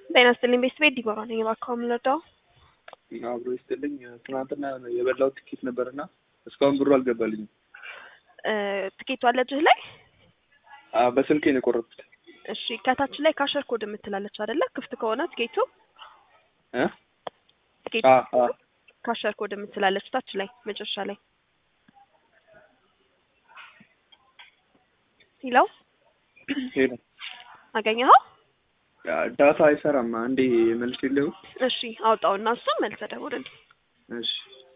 ጤና ይስጥልኝ ቤተሰቤ ዲቦራ ነኝ። እባክዎ የምንረዳው አብሮ ይስጥልኝ። ትናንትና የበላው ትኬት ነበርና እስካሁን ብሩ አልገባልኝም። ትኬቱ አለ እጅህ ላይ? አዎ፣ በስልኬ ነው የቆረጥኩት። እሺ ከታች ላይ ካሸር ኮድ የምትላለች አይደለ? ክፍት ከሆነ ትኬቱ እ ትኬቱ አ አ ካሸር ኮድ የምትላለች ታች ላይ መጨረሻ ላይ ሄሎ ሄሎ አገኘኸው? ዳታ አይሰራም። አንዴ መልስ የለው። እሺ አውጣውና እሱን መልሰህ ደውልልኝ። እሺ